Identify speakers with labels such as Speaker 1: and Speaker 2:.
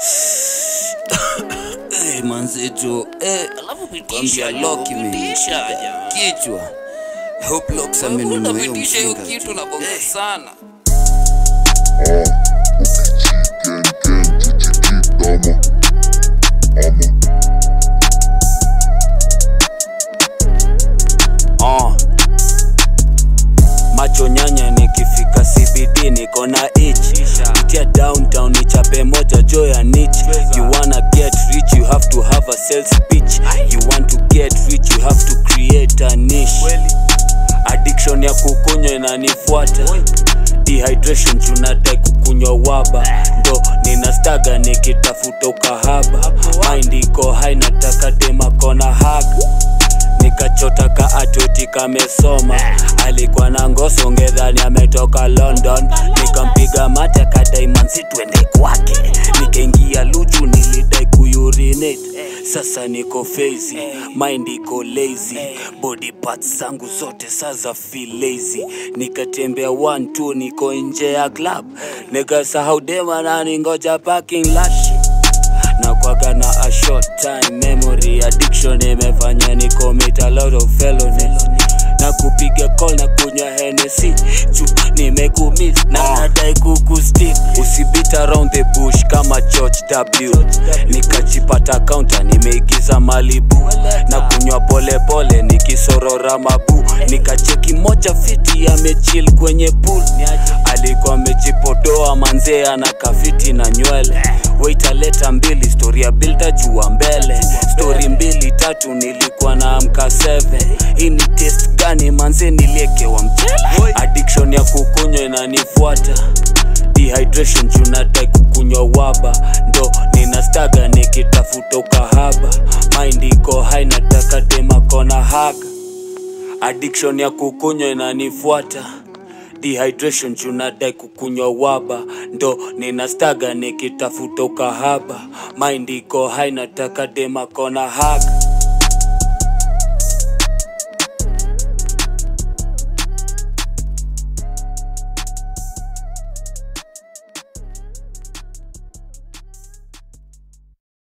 Speaker 1: hey, manzejo eh,
Speaker 2: Alafu
Speaker 1: kwambia
Speaker 2: pitisha
Speaker 1: lock
Speaker 2: jo,
Speaker 1: imeisha
Speaker 2: pitisha ja.
Speaker 1: kichwa hope locks
Speaker 2: Wewe
Speaker 1: amenunua hiyo
Speaker 2: unapitisha hiyo
Speaker 1: mzinga
Speaker 2: kitu
Speaker 1: tu.
Speaker 2: na bonga
Speaker 1: Eh,
Speaker 2: sana.
Speaker 3: uh. macho nyanya nikifika CBD niko na itch itia downtown nichape moja jo ya niche you wanna get rich you have to have a sales pitch you want to get rich you have to create a niche addiction ya kukunywa inanifuata dehydration tunadai kukunywa waba ndo ninastaga nikitafuta ukahaba mind iko hai nataka demakona haga nikachota ka atoti kamesoma alikuwa na ngoso ngedhani ametoka london nikampiga mate kadaimansi twende kwake nikaingia luju nilidai kuyurinate sasa niko fezi mind iko lazy body parts zangu zote saza feel lazy nikatembea one two niko nje ya club nikasahau dema nani ngoja parking lot na kwaga na a short time memory addiction imefanya ni commit a lot of felonies na kupiga call na kunywa Hennessy juu nimekumiss na nadai kukustick usibit around the bush kama George W nikajipata counter nimeigiza Malibu na kunywa polepole nikisorora mabu nikacheki moja fiti amechill kwenye pool alikuwa amejipodoa manzee ana kafiti na nywele wait aleta mbili story ya bilda jua mbele story mbili tatu nilikuwa na amka 7 hii ni test gani manze niliekewa mchele addiction ya kukunywa inanifuata dehydration junadai kukunywa waba ndo ninastaga nikitafuta ukahaba mind iko hai nataka demakona haga addiction ya kukunywa inanifuata dehydration junadai kukunywa waba ndo ninastaga nikitafuta ukahaba mind iko hai nataka demakona haga